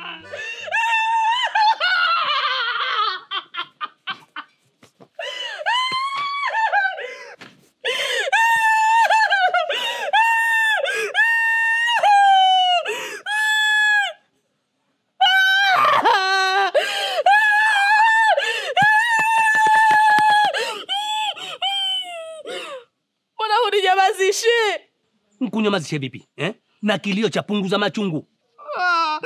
Mbona hunijamazishe? Nkunyamazishe vipi eh? na kilio cha punguza machungu Ah.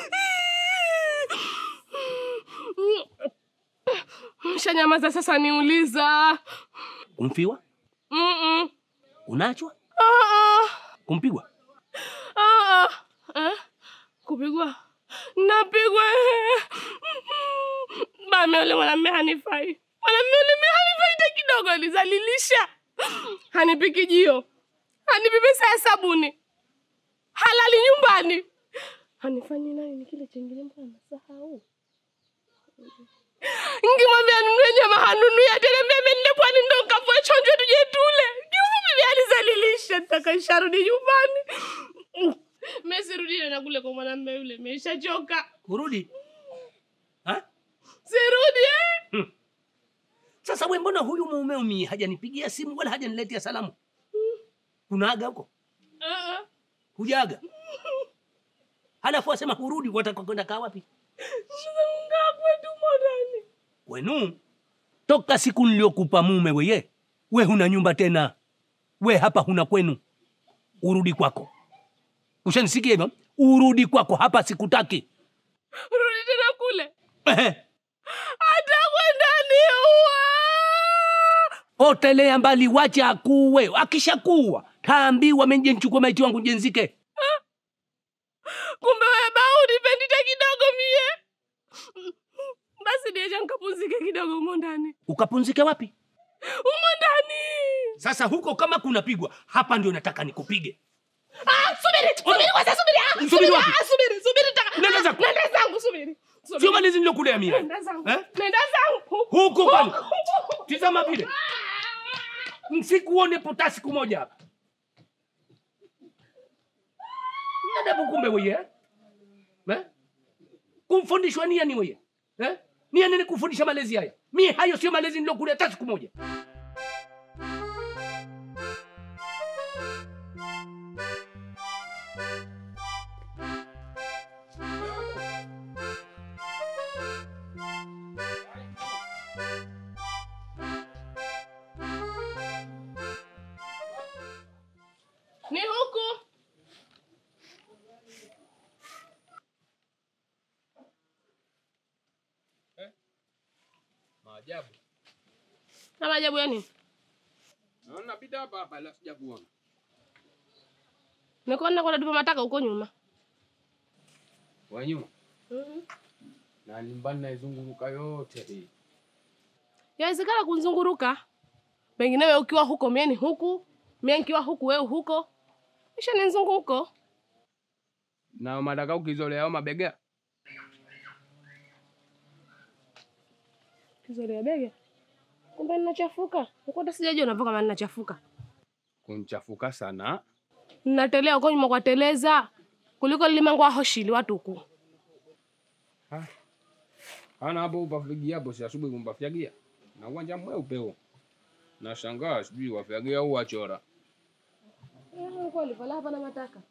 Shanyamaza sasa, niuliza. kumfiwa Mm-mm. unachwa Ah, kumpigwa ah, ah. Eh? Kupigwa? Napigwa. Bame ule mwanamme hanifai, mwanamme ule mi hanifai hata kidogo, alizalilisha. Hanipi kijio, hanipi pesa ya sabuni, halali nyumbani, hanifanyi nani ni kile chengine, mbona nasahau ngimwambia nunue nyama hanunui, atanambia mende pwani ndo nkavue chonjwe tuje tule. Kiufupi vya alizalilisha, takasharudi nyumbani. Mesirudi tena kule kwa mwanamme yule, meshachoka, urudi ha? sirudi eh? Sasa we, mbona huyu muumeo mie hajanipigia simu wala hajaniletea salamu? Unaaga huko Ah, ah. hujaga, halafu asema kurudi, wataka kwenda kaa wapi? Ngaa kwetu modani. Wenu toka siku niliyokupa mume weye, we huna nyumba tena, we hapa huna kwenu, urudi kwako. Ushanisikia hivyo? Urudi kwako, hapa sikutaki. Rudi tena kule, Ehe, hata kwenda niua. Potelea mbali, wacha akuwe. Akishakuwa taambiwa menje nchukue maiti wangu njenzike. Kumbe wewe bau unipendi hata kidogo mie. Basi niecha nkapumzike kidogo humo ndani, Ukapunzike wapi? humo ndani. Sasa huko kama kunapigwa, hapa ndio nataka nikupige. Ah, subiri, subiri kwanza, subiri. Ah, Subiri subiri, wapi? ah, subiri, subiri, taka- Nenda ah, zako. Nenda zangu, subiri. Subiri. Sio malizi nilokulea mimi. Nenda zangu. Eh? Nenda zangu. Huku kwani? Huku. Tizama vile. Msikuone pota siku moja hapa. Nadabu kumbe wewe. eh? Eh? Kumfundishwa nia ni wewe. Eh? Nia nini kufundisha malezi haya? Mimi hayo sio malezi nilokulea hata siku moja. Ni huku. Maajabu. Na maajabu ya nini? Naona napita hapa hapa la sija kuona. Nilikuwa nakwenda tupa mataka huko nyuma. Wa nyuma. Na nyumbani naizunguruka yote hii. Yawezekana kunzunguruka. Pengine wewe ukiwa huko, mie ni huku, mie nikiwa huku, wewe huko. Isha ni nzunguko. Na madaka ukizolea au mabega. Kizuri ya bega. Kumbe ninachafuka. Uko hata sijajua unavyo kama ninachafuka. Kunchafuka sana. Ninatelea huko nyuma kwa teleza. Kuliko limangwa hoshili watu huku. Ana hapo upafigia hapo si asubuhi kumpafiagia. Na uwanja mweupe huo. Na shangaa sijui wafiagia au wachora. Kwa livala hapa na mataka.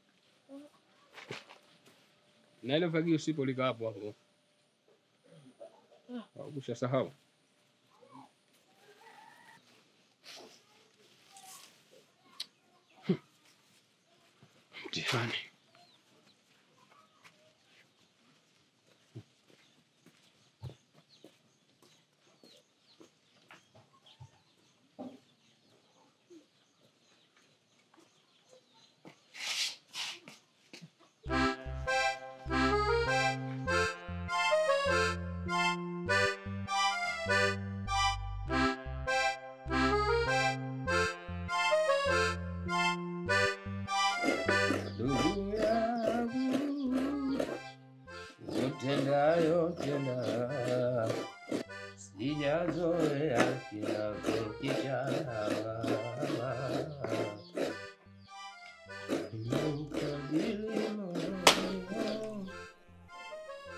Na ile fagio sipo lika hapo hapo. Au kushasahau. Mtihani. ndugu yangu, utendayo tena sijazoea kinavyokichana Nimeukabili moyo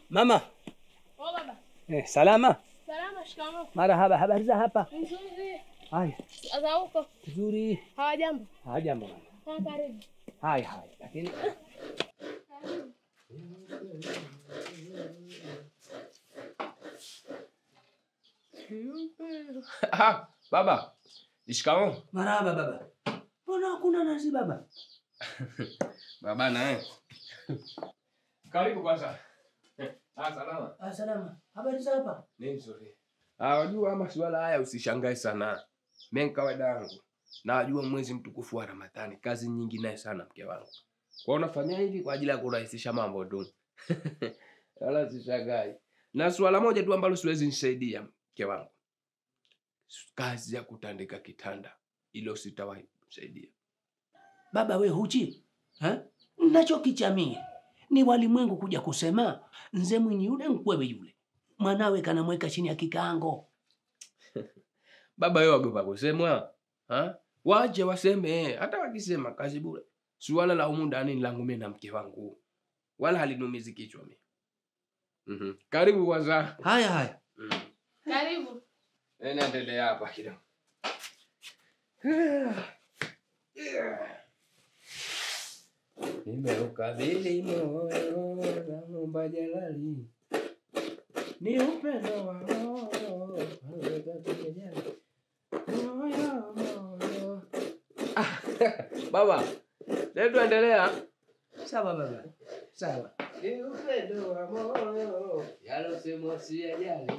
Mama. Oh baba. Eh, salama. Salama, shikamoo. Marahaba, habari za hapa? Nzuri. Haya, Za huko. nzuri. Hawajambo. Hajambo mama. Kaa karibu. Haya haya, lakini Ah, baba. Shikamoo. marahaba baba. Mbona hakuna nasi baba? Baba naye. Karibu kwanza. Ah, salama. Ah, salama. Habari za hapa? Ni nzuri. Ah, wajua masuala haya usishangae sana. Mimi ni kawaida yangu. Na wajua mwezi mtukufu wa Ramadhani, kazi nyingi naye sana mke wangu. Kwa hiyo nafanya hivi kwa ajili ya kurahisisha mambo tu. Wala sishangai. Na suala moja tu ambalo siwezi nisaidia mke wangu. Kazi ya kutandika kitanda. Ilo sitawahi kusaidia. Baba we huchi? Ha? Nachokichamie ni walimwengu kuja kusema nze Mwinyi yule mkwewe yule mwanawe kanamweka chini ya kikaango. Baba wewe wagopa kusemwa? Ha? Waje waseme, hata wakisema kazi bure. Suala la humu ndani ni langu mimi na mke wangu. Wala halinumizi kichwa mimi. Mhm. Karibu kwanza. Haya haya. Mm. Karibu. Eh, Naendelea hapa kidogo. Nimeukabili moyo na Muumba Jalali, ni upendo wa moyo moyo moyo. Ah, Baba, leo tuendelea. Sawa baba. Sawa. Ni upendo wa moyo yalosemwa si ajali.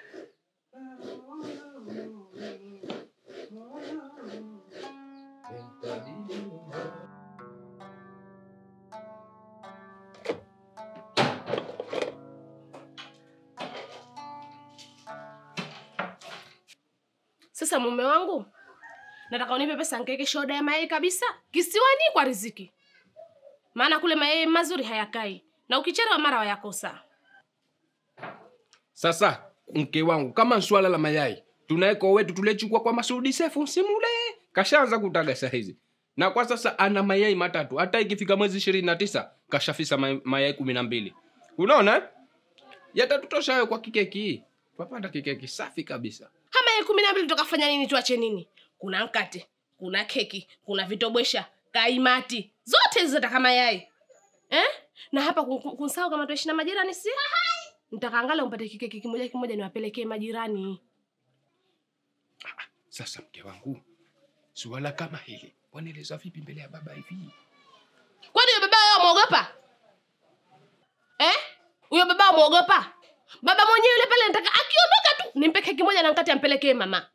Sasa mume wangu, nataka unipe pesa nkeke shoda ya mayai kabisa kisiwani kwa riziki, maana kule mayai mazuri hayakai na ukichelewa mara wayakosa. Sasa mke wangu, kama swala la mayai tunaweka wetu tulechukua kwa Masudi Sefu simule kashaanza kutaga saa hizi, na kwa sasa ana mayai matatu. Hata ikifika mwezi ishirini na tisa kashafisa may- mayai kumi na mbili. Unaona eh? yatatutosha hayo kwa kikeki hii, twapata kikeki safi kabisa. Hama mayai kumi na mbili tukafanya nini? Tuache nini? Kuna mkate, kuna keki, kuna vitobwesha, kaimati, zote hizo zataka mayai eh? na hapa kun- kun- kunsahau kama tuishi na majirani, si nitakaangala umpate kikeki kimoja kimoja niwapelekee majirani. Sasa mke wangu, suala kama hili wanaeleza vipi mbele ya baba hivi? Kwani huyo baba wao mwogopa eh? Huyo baba wao mwogopa? Baba mwenyewe yule pale nataka akiondoka tu nimpe keki moja na mkate ampelekee mama.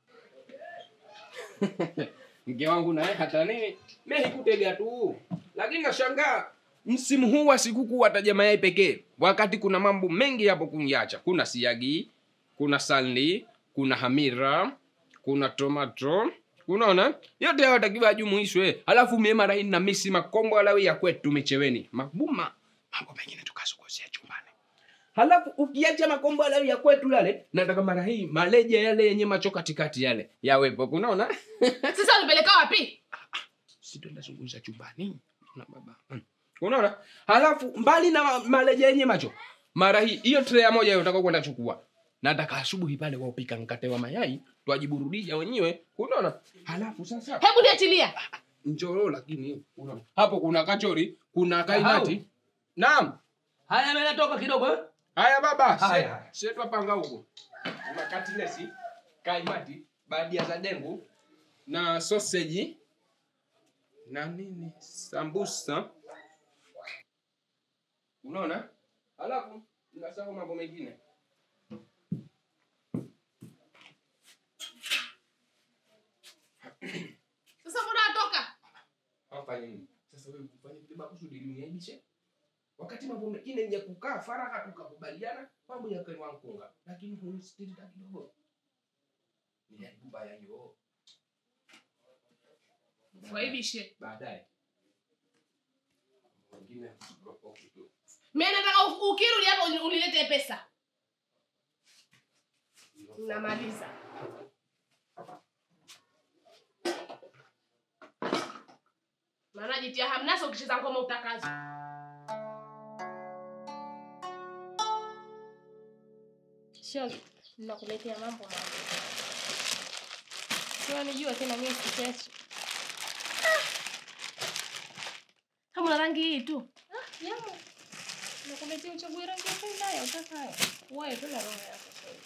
mke wangu naye hata nini, mimi nikutega tu, lakini nashangaa msimu huu wa sikukuu wataja mayai pekee, wakati kuna mambo mengi hapo kunyacha. Kuna siagi, kuna salni, kuna hamira, kuna tomato, unaona yote hayo watakiwa ajumuishwe. Halafu mie mara hii na misi makombo alawi ya kwetu micheweni mabuma, mambo mengine tukazunguzia chumbani. Halafu ukiacha makombo alawi ya kwetu yale, nataka mara hii maleja yale yenye macho katikati yale yawepo, unaona Sasa unipeleka wapi? si ndo nazungumza chumbani na baba mm. unaona halafu mbali na ma- maleja yenye macho mara hii hiyo trea moja hiyo utaka kwenda chukua nataka asubuhi pale waupika mkate wa mayai twajiburudisha wenyewe unaona halafu sasa Hebu niachilia. njoro lakini unaona hapo kuna kachori kuna kaimati naam Haya, mimi natoka kidogo eh? haya baba Haya. se- setwa panga huko kuna katilesi kaimati badia za dengu na soseji na nini sambusa unaona halafu nasahau mambo mengine Sasa mbona atoka? Hafanye nini? Sasa wewe ufanye kile makusudi ili uniaibishe. Wakati mambo mengine ni ya kukaa faragha tukakubaliana mambo ya kwenye wankunga. Lakini hunisitiri hata kidogo. Ni aibu baya hiyo. Waibishe. Baadaye. Wengine ropoki tu. Mimi nataka u- ukirudi hapo uni- unilete pesa. Namaliza. Maana jitia hamnaso ukicheza ngoma utakazo. Shogi, ninakuletea mambo mapya. Sio nijua tena mimi sikechi. Kama na rangi hii tu. Ah, yamo. Nakuletea uchague rangi upendayo utakayo. Wewe tu na roho yako kweli.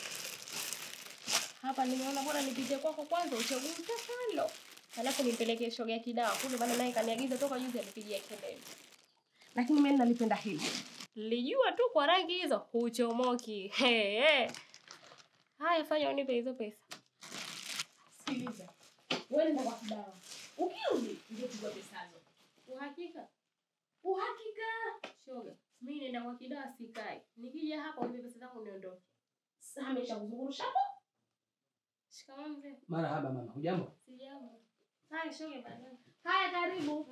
Hapa nimeona bora nipite kwako kwanza uchague utakalo. Alafu nimpelekee shoga ya kidawa kule maana naye kaniagiza toka juzi alipigia kelele. Lakini mimi nalipenda hili. Nilijua tu kwa rangi hizo huchomoki. He, he. Haya, fanya unipe hizo pesa. Sikiliza. Wewe nenda kwa kidawa. Ukirudi ndio tugwa pesa hizo. Uhakika? Uhakika? Shoga, mimi nenda kwa kidawa sikai. Nikija hapa unipe pesa zangu niondoke. Sasa ameshakuzungurusha hapo? Shikamoo mzee. Marahaba mama, hujambo? Sijambo. Haya, shoga baadaye. Haya, karibu.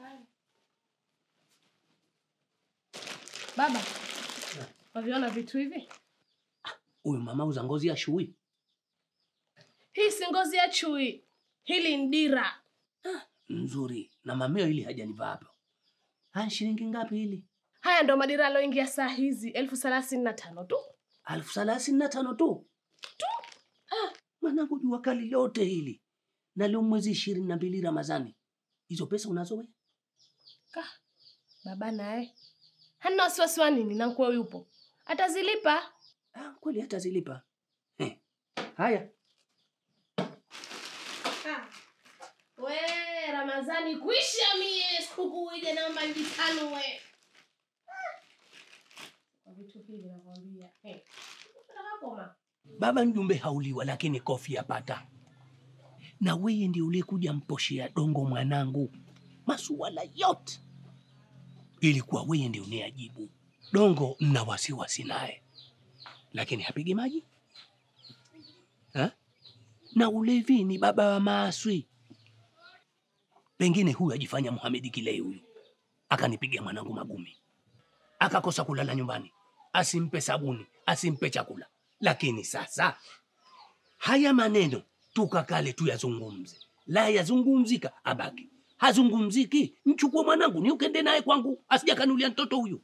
Baba, waviona vitu hivi? Huyu mama uza ngozi ya shui. Hii si ngozi ya chui, hili ni dira. Nzuri. Na mameo ili hajanivaa hapa. Haya shilingi ngapi hili? Haya ndo madira aloingia saa hizi elfu thelathini na tano tu. Alfu thelathini na tano tu. Tu. Ah, mwanangu jua kali lote hili. Na leo mwezi ishirini na mbili Ramadhani. Hizo pesa unazo wewe? Ka baba naye hana wasiwasi wa nini, na kuwa yupo atazilipa. Ah, kweli hatazilipa. Eh. Haya. We Ramadhani kuisha mie sikukuu ije naomba njitanue kwa vitu hivi nakwambia. Eh, unakoma. Baba mjumbe hauliwa, lakini kofi yapata. Na weye ndi ulikuja mposhea dongo mwanangu, masuala yote ilikuwa weye ndi uniajibu. Dongo mna wasiwasi naye, lakini hapigi maji ha? na ulevi ni baba wa maaswi. Pengine huyu ajifanya Muhamedi Kilei huyu, akanipiga mwanangu magumi, akakosa kulala nyumbani, asimpe sabuni, asimpe chakula. Lakini sasa haya maneno tukakale tuyazungumze, la yazungumzika abaki, hazungumziki mchukue mwanangu ni ukende naye kwangu, asijakanulia mtoto huyu.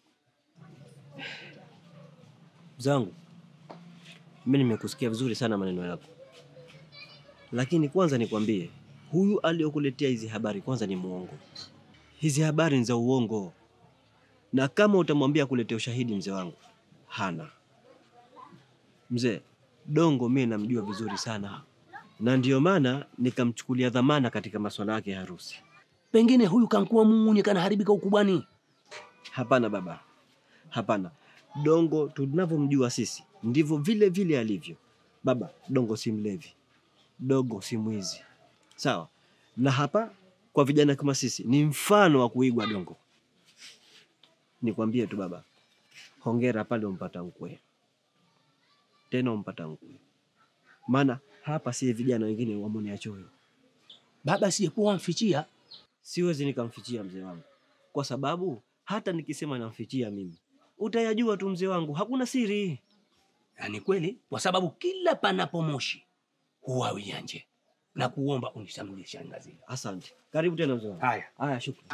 zangu mimi nimekusikia vizuri sana maneno yako, lakini kwanza nikwambie, huyu aliyokuletea hizi habari kwanza ni muongo. Hizi habari ni za uongo, na kama utamwambia kuletea ushahidi mzee wangu, hana mzee. Dongo mimi namjua vizuri sana, na ndiyo maana nikamchukulia dhamana katika masuala yake ya harusi. Pengine huyu kankuwa muunye kanaharibika ukubwani. Hapana baba, hapana. Dongo tunavyomjua sisi ndivyo vile vile alivyo. Baba, Dongo si mlevi, Dongo si mwizi, sawa? Na hapa kwa vijana kama sisi ni mfano wa kuigwa Dongo. Nikwambie tu baba, hongera pale umpata mkwe, tena umpata mkwe, maana hapa si vijana wengine wamone choyo. Baba siyekuwa mfichia Siwezi nikamfichia mzee wangu, kwa sababu hata nikisema namfichia mimi utayajua tu mzee wangu, hakuna siri. na ni kweli, kwa sababu kila panapo moshi huwa wiyanje, na kuomba unisamehe shangazi. Asante, karibu tena mzee wangu. Haya. Haya, shukrani.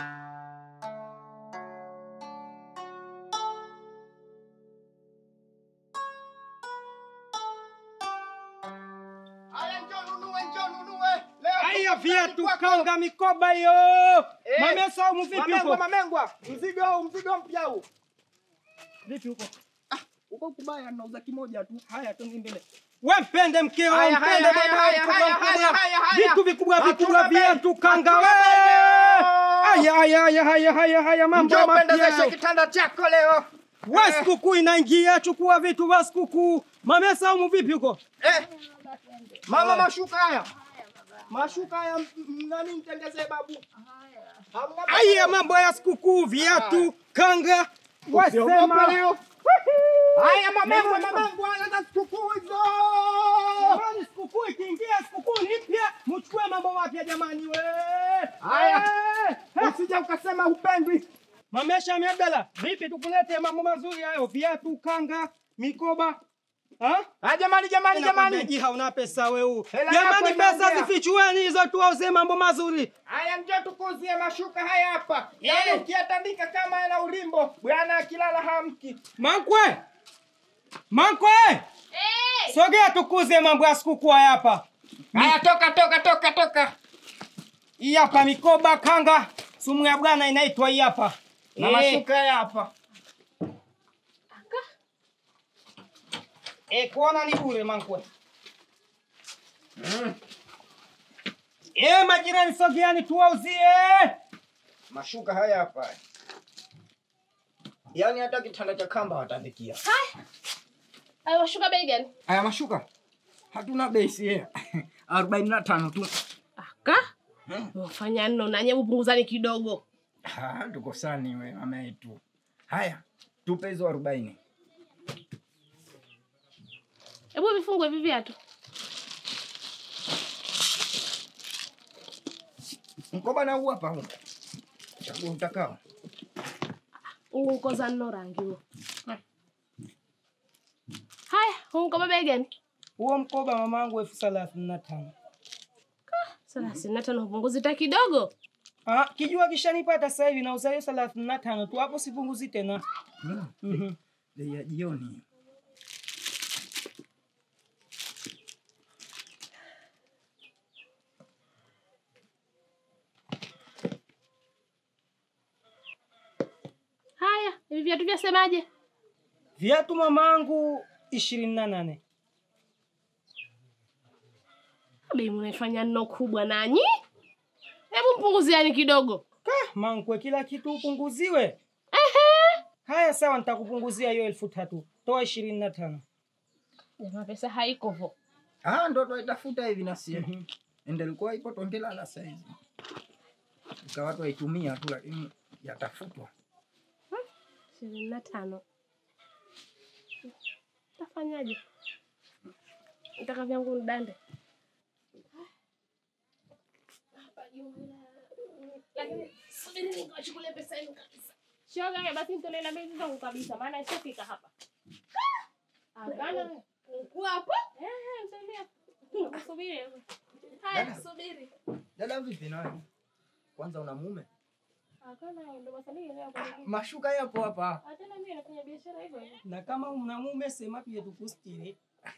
Haya, njoo nunue, njoo nunue. Leo Haya tuko viatu kwako. kanga mikoba hiyo. Eh, Mamesa au vipi Mamengwa, huko? mamengwa. Mzigo huu, mzigo mpya huu. Vipi huko? Uko kubaya nauza kimoja tu. Haya tu mbele. We mpende mkeo, Haya, mpende haya, bwana haya, mkubwa haya, mkubwa. haya, haya, haya. Vitu vikubwa vikubwa Hatuna bei. viatu kanga we. Hatuna bei. Haya haya haya haya haya haya mambo Njoo pendezeshe mapya. kitanda chako leo. We Eh, sikukuu inaingia, chukua vitu vya sikukuu. Mamesa au vipi huko? eh. Mama, mashuka haya. Mashuka haya m- m- nani mtendezee babu? Hamna bei. Haya mambo ya sikukuu, viatu kanga. Usiogope Wasema leo. Haya, mamengwa, mamengwa, hata sikukuu hizo. Jamani, sikukuu ikiingia, sikukuu ni mpya, mchukue mambo mapya jamani we. Haya. Eh, Usije ukasema hupendwi. Mamesha Miabdala, vipi tukulete mambo mazuri hayo, viatu, kanga, mikoba. Ha? Ah, jamani, jamani, jamani. Jiha una pesa wewe. Hela Jamani yako pesa inaongea. zifichueni hizo tuauze mambo mazuri. Haya, njoo tukuzie mashuka haya hapa. Yaani ukiyatandika kama yana ulimbo, bwana akilala hamki. Mankwe! Mankwe! Eh, Sogea tukuze mambo ya sikukuu haya hapa. Haya, toka toka toka toka. Hii hapa mikoba, kanga, sumu ya bwana inaitwa hii hapa. Na Eh, mashuka haya hapa. Eh, kuona ni bure mankwe. Eh, majirani sogeani tuwauzie. Mashuka haya hapa. Yaani hata kitanda cha kamba wataandikia. Ayo washuka bei gani? Haya mashuka. Hatuna bei sie. 45 tu. Aka? Mfanya nno na nyewe upunguzani kidogo. Ah, tuko sani we mama yetu. Haya, tupe hizo 40. Hebu vifungwe hivi viatu. Mkoba na huu hapa huu. Chagua utakao. Unkoza nno rangi huo. Haya, unkoba bei gani? Huo mkoba mamangu elfu thelathini na tano. Thelathini na tano upunguzi ta kidogo. Ah, kijua kishanipata sasa hivi nauza hiyo thelathini na tano tu, hapo sipunguzi tena. Mhm. Bei ya jioni. Haya, hivi viatu vyasemaje? Viatu mamangu ishirini na nane. Bei mnaifanya nno kubwa nanyi. Hebu mpunguziani kidogo. Ah, mankwe kila kitu upunguziwe. Ehe. Haya sawa, nitakupunguzia hiyo elfu tatu. Toa ishirini na tano. Jamaa pesa haiko vo. Ah, ndo twaitafuta hivi na sie. Endelikuwa ipo tongelala saizi. Ikawa watu waitumia tu lakini yatafutwa. ishirini na tano. Tafanyaje? Nataka vyangu ndande. Lakini subiri nikawachukulie pesa yenu kabisa. Shoga wewe basi nitolee na mimi zangu kabisa maana ishafika hapa. Agana ukuwa hapo? Eh, eh, msaidia. Subiri. Haya, Dada. subiri. Dada vipi nawe? Kwanza una mume? Agana ndo masalio leo kwa Mashuka yapo hapa. Hata mimi nafanya biashara hivyo hivyo. Na kama una mume sema pia tukustiri.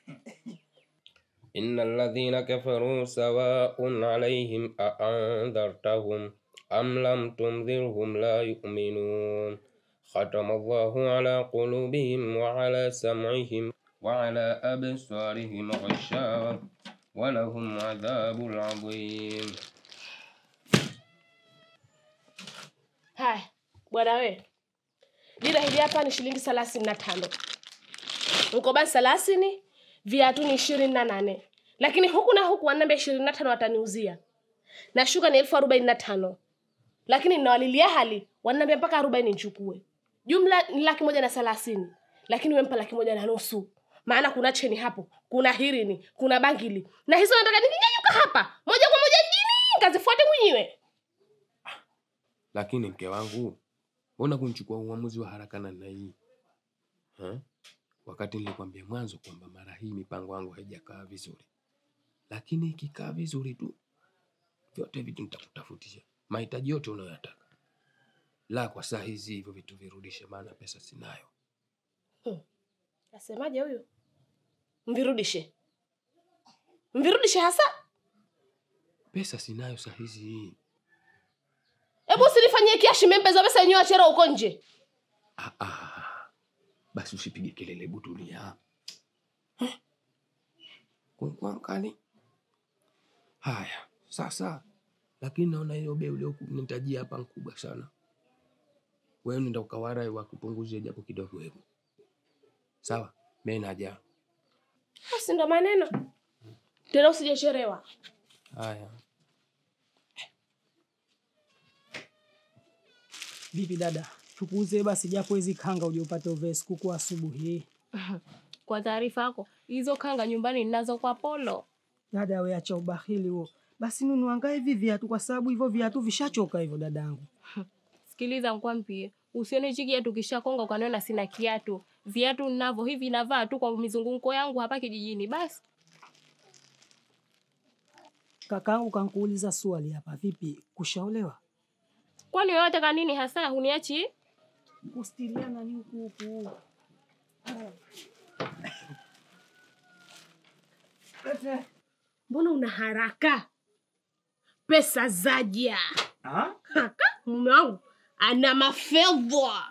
إن الذين كفروا سواء عليهم أأنذرتهم أم لم تنذرهم لا يؤمنون ختم الله على قلوبهم وعلى سمعهم وعلى أبصارهم غشاوة ولهم عذاب عظيم Haya, bwana we, dira hili hapa ni shilingi thelathini na tano mkoba thelathini viatu ni ishirini na nane lakini huku na huku wanamba ishirini na tano wataniuzia na shuka ni elfu arobaini na tano lakini nawalilia hali wananiambia mpaka arobaini nichukue jumla ni laki moja na thelathini lakini wempa laki moja na nusu maana kuna cheni hapo kuna hirini kuna bangili na hizo nataka nikinyanyuka hapa moja kwa moja jini kazifuate mwenyewe lakini mke wangu mbona kunchukua uamuzi wa haraka namna hii ha? wakati nilikwambia mwanzo kwamba mara hii mipango yangu haijakaa vizuri lakini ikikaa vizuri tu vyote vitu nitakutafutisha mahitaji yote unayoyataka la kwa saa hizi hivyo vitu virudishe maana pesa sinayo Asemaje huyu? Mvirudishe, mvirudishe hasa. pesa sinayo saa hizi hii Hebu usinifanyie kiashi, membeza pesa yenyewe achera huko nje. ah, ah. basi usipige kelele butulia kwankali haya sasa lakini naona hiyo bei ulionitajia hapa nkubwa sana wewe nenda ukawarai wakupunguzie japo kidogo hebu sawa mimi naja Basi ndo maneno tena, usijecherewa. haya Vipi dada, tukuuze basi japo hizi kanga uje upate uvae sikukuu asubuhi hii. Kwa taarifa yako, hizo kanga nyumbani ninazo kwa Polo. Dada we acha ubahili huo. Basi nunuanga hivi viatu kwa sababu hivyo viatu vishachoka hivyo dadangu. Sikiliza nkwambie, usione hichi kiatu kishakonga ukaniona sina kiatu. Viatu ninavyo hivi, navaa tu kwa mizunguko yangu hapa kijijini. Basi Kakaangu kankuuliza swali hapa, vipi kushaolewa? kwani wewe wataka nini hasa? Huniachi Kustiriana ni huku huku. Mbona una haraka? Pesa zaja. Ah? Kaka, mume wangu ana mafedha.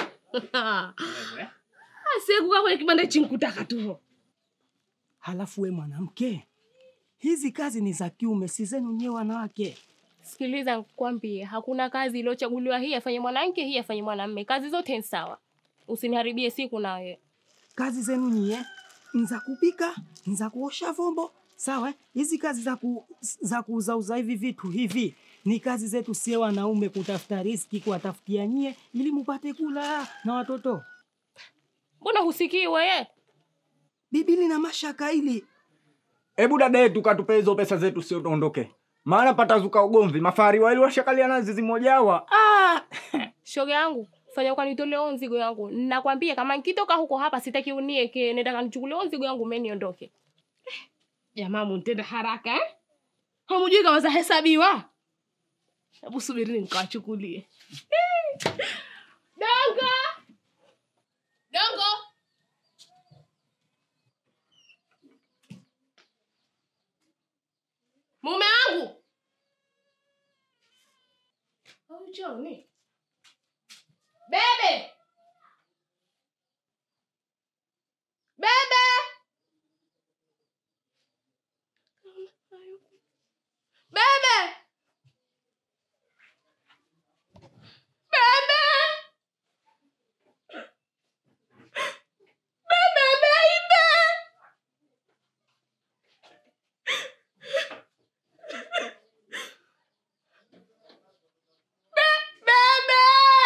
Asiyekukaa kwenye kibanda chinkutaka tu. Halafu we mwanamke, hizi kazi ni za kiume, si zenu nyewe wanawake. Sikiliza nikwambie, hakuna kazi iliyochaguliwa hii afanye mwanamke, hii afanye mwanamme. Kazi zote ni sawa. Usiniharibie siku na wewe. Kazi zenu nyie ni za kupika, ni za kuosha vyombo, sawa? eh? Hizi kazi za ku, za kuuzauza hivi vitu hivi ni kazi zetu sie wanaume, kutafuta riski, kuwatafutia nyie ili mupate kula na watoto. Mbona husikii wewe? Bibili na mashaka ili Hebu dada yetu katupe hizo pesa zetu, sio tuondoke, maana patazuka ugomvi. Mafahari wawili washakalia nazi zimoja hawa. Ah! Shoga yangu, fanya kwa nitolee huo mzigo yangu. Nakwambia kama nikitoka huko hapa sitaki unieke, nataka nichukulie huo mzigo yangu mimi niondoke. Jamaa muntenda haraka eh? Hamujui kama zahesabiwa? Hebu subirini nikawachukulie. Dongo! Dongo! Mume wangu! Au John? Bebe! Bebe! Bebe! Bebe! Bebe, baby! Be- Bebe!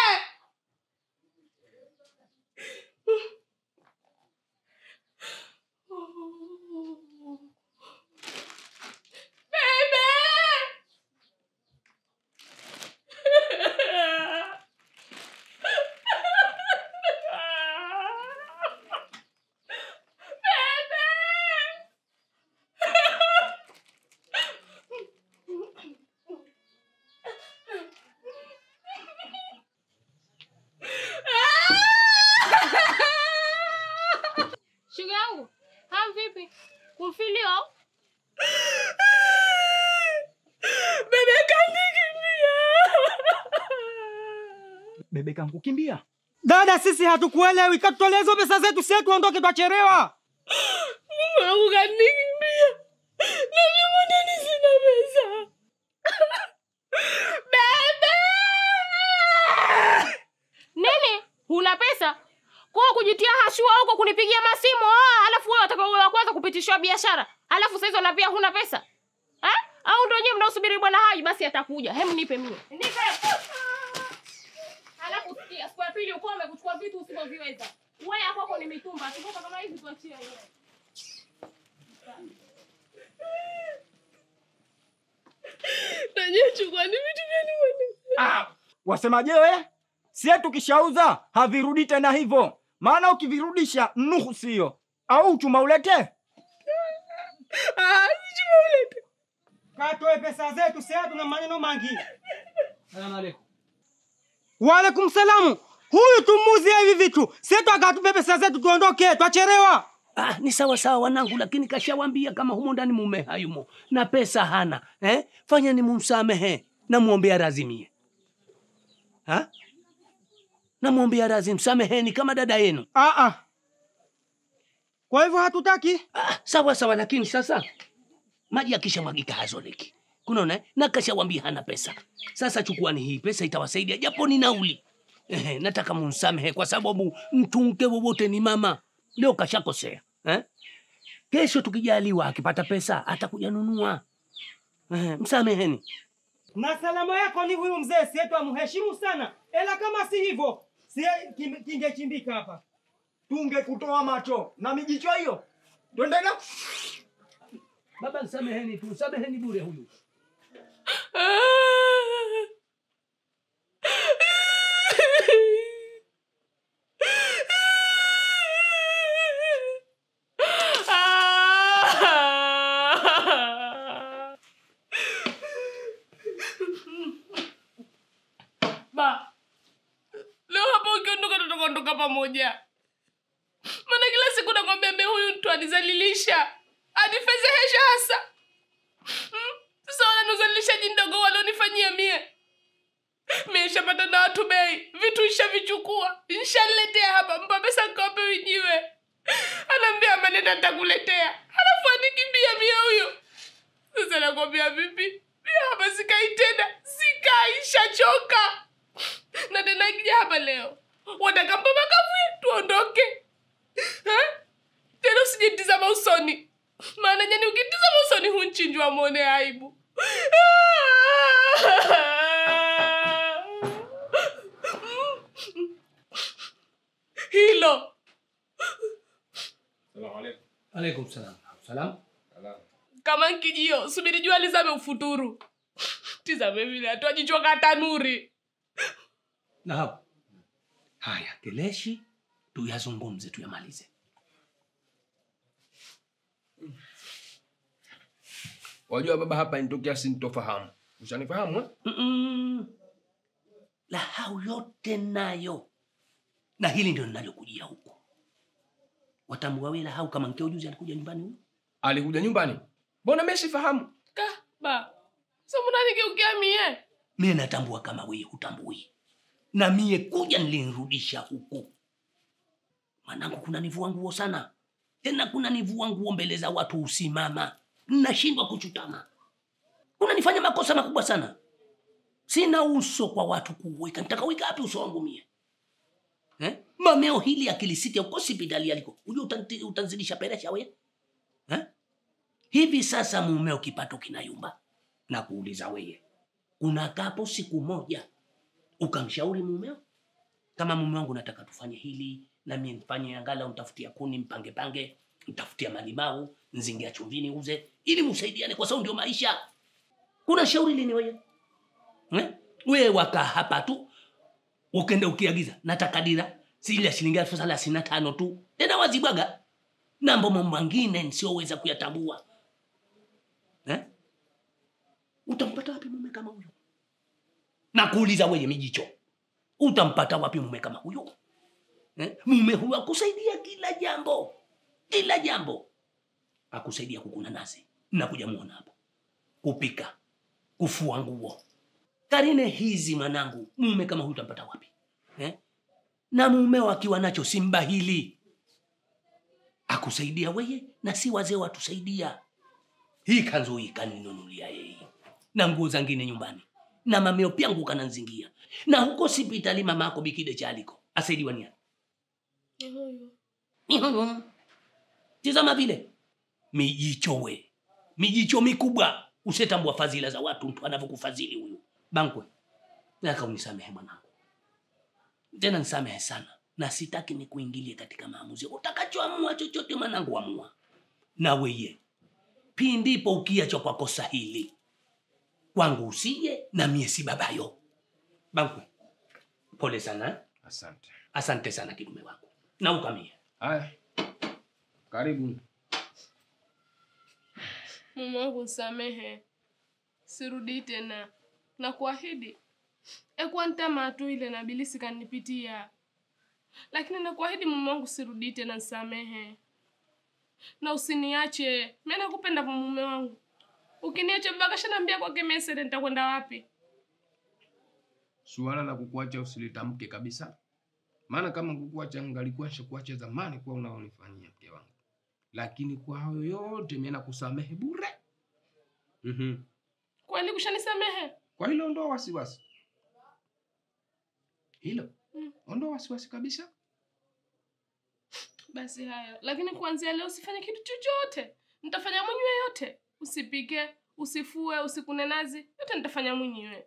Shoga yangu, ham vipi? Kumfilio au? Bebe kanikimbia. Bebe kangu kimbia. Dada, sisi hatukuelewi, katutolea hizo pesa zetu, sie tuondoke, twachelewa. Mume wangu kanikimbia. Na mimi ndani sina pesa. Bebe! Nini? Huna pesa? Kwa kujitia hashua huko kunipigia masimu, ah, alafu wewe wataka wewe wa kwanza kupitishwa biashara. Alafu sasa hizo na pia huna pesa. Eh? Au ndio nyinyi mnaosubiri bwana Haji basi atakuja. Hem nipe mimi. Nipe. Alafu sikia, siku ya pili ukome kuchukua vitu usivyoviweza. Wewe hapo hapo ni mitumba, tukoka kama hivi tuachie wewe. Nanyi chukua ni vitu vyani mwana. Ah! Wasemaje we? Sie tukishauza havirudi tena hivyo, maana ukivirudisha nuhu sio au uchuma ulete. Ah, chuma ulete. Katoe pesa zetu, sie tuna maneno mangi. Salamu alaikum. Waalaikum salamu. Huyu tumuuzie hivi vitu, sie twakatupe pesa zetu, tuondoke, twachelewa. Ah, ni sawa sawa wanangu, lakini kashawambia kama humo ndani mume hayumo na pesa hana eh? Fanya ni mumsamehe na muombea radhi mie ha? na muombea radhi, msameheni kama dada yenu. Ah, ah. Kwa hivyo hatutaki. Ah, sawa sawa, lakini sasa maji akishamwagika hazoleki, kunaona eh? na kashawambia hana pesa. Sasa chukuani hii pesa, itawasaidia japo ni nauli. Ehe, nataka mumsamehe kwa sababu mtu mke wowote ni mama. Leo kashakosea eh? Kesho tukijaliwa akipata pesa atakuja nunua. Ehe, msameheni. Na salamu yako ni huyu mzee, sie twamheshimu sana, ela kama si hivyo sie kim- kingechimbika hapa. Tungekutoa macho na mijicho hiyo. Twende na Baba, msameheni tu, msameheni bure huyu. Ba, leo hapa ukiondoka tutakondoka pamoja, maana kila siku nakwambia mbe huyu mtu anizalilisha, anifezehesha hasa Mm, sasa wananuzalishaji ndogo walionifanyia mie mie nshapata na watu bei vitu nshavichukua nshaletea hapa mpa pesa nkawape wijiwe anaambia maneno ntakuletea halafu anikimbia mie huyo sasa nakwambia vipi mie hapa sikai tena sikai nshachoka na tena ikija hapa leo watakampa makavuye tuondoke Eh? tena usijitizama usoni maana nyani ukitizama usoni hunchinjwa mwone aibu hilo alaikum salam salam kama nkijio subiri jua lizame ufuturu tizame vile atuajichwa tanuri na hapo haya keleshi tuyazungumze tuyamalize wajua baba hapa initokea sintofahamu ushanifahamu eh? Mm-mm. la hau yote nayo na hili ndio ninalokujia huku watambua we la hau kama mkeo juzi alikuja nyumbani huyu alikuja nyumbani mbona mesifahamu ka ba somunanikiukia mie mie natambua kama weye hutambui na mie kuja nilinrudisha huku mwanangu kuna nivua nguo sana tena kuna nivua nguo mbele za watu usimama nashindwa kuchutama unanifanya makosa makubwa sana sina uso kwa watu kuweka nitakaweka wapi uso wangu mie eh? mameo hili akilisite uko sipitali aliko ujua utanti- utanzidisha peresha we eh? hivi sasa mumeo kipato kinayumba na kuuliza weye unakapo siku moja ukamshauri mumeo kama mume wangu nataka tufanye hili nami mfanye angala mtafutia kuni mpange pange mtafutia malimau nzingia chumvini uze ili msaidiane kwa sababu ndio maisha kuna shauri lini wewe eh? wewe wakaa hapa tu ukenda ukiagiza nataka dira sili ya shilingi elfu thelathini na tano tu tena wazibwaga na mambo mengine nsioweza kuyatambua eh? utampata wapi mume kama huyo na kuuliza wewe mijicho utampata wapi mume kama huyo eh? mume huyo akusaidia kila jambo kila jambo akusaidia kukuna nazi nakuja muona hapa kupika kufua nguo karine hizi mwanangu mume kama huyu utampata wapi eh? na mumeo akiwa nacho simbahili akusaidia weye na si wazee watusaidia hii kanzu hii kaninunulia yeye na nguo zangine nyumbani na mameo pia nguo kananzingia na huko sipitali mama ako bikide chaliko asaidiwa ni Nihoyo. tizama vile mijicho we mijicho mikubwa usetambua fadhila za watu mtu anavyokufadhili huyu bankwe naka unisamehe mwanangu tena nisamehe sana na sitaki nikuingilie katika maamuzi utakachoamua chochote mwanangu amua na weye pindipo ukiachwa kwa kosa hili kwangu usije na mie si babayo bankwe pole sana eh? asante asante sana kidume wangu na ukamie haya karibu mume wangu nsamehe sirudi tena na kuahidi ekuwa ntama tu ile na bilisi kanipitia lakini nakuahidi mume wangu sirudi tena nsamehe na usiniache mi nakupenda kwa mume wangu ukiniacha bakasha naambia kwake mesere nitakwenda wapi suala la kukuacha usilitamke kabisa maana kama kukuacha ngalikuwa nishakuacha zamani kuwa unaonifanyia mke wangu lakini kwa hayo yote mimi nakusamehe bure mm-hmm. kweli kushanisamehe kwa hilo ondoa wasiwasi hilo Mm. ondoa wasiwasi kabisa basi hayo lakini kuanzia leo usifanye kitu chochote nitafanya mwenyewe yote usipike usifue usikune nazi yote nitafanya mwenyewe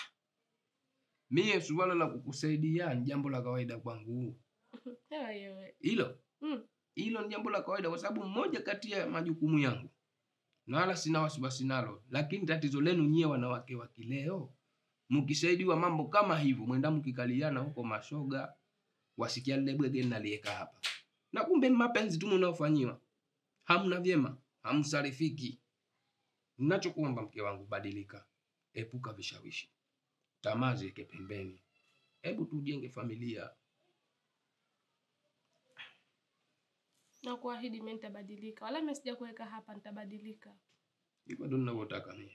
mie suala la kukusaidia ni jambo la kawaida kwangu Ewa yewe. hilo Mm. hilo ni jambo la kawaida kwa sababu mmoja kati ya majukumu yangu na wala sina wasiwasi nalo lakini tatizo lenu nyie wanawake wa kileo mkisaidiwa mambo kama hivyo mwenda mkikaliana huko mashoga wasikia lile bwege nalieka hapa na kumbe ni mapenzi tu mnaofanyiwa hamna vyema hamsarifiki ninachokuomba mke wangu badilika epuka vishawishi tamaa ziweke pembeni hebu tujenge familia Na kuahidi mimi nitabadilika. Wala mimi sija kuweka hapa nitabadilika. hivyo ndo ninavyotaka mimi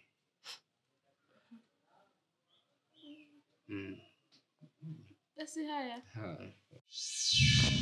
mm. Basi haya. Haya.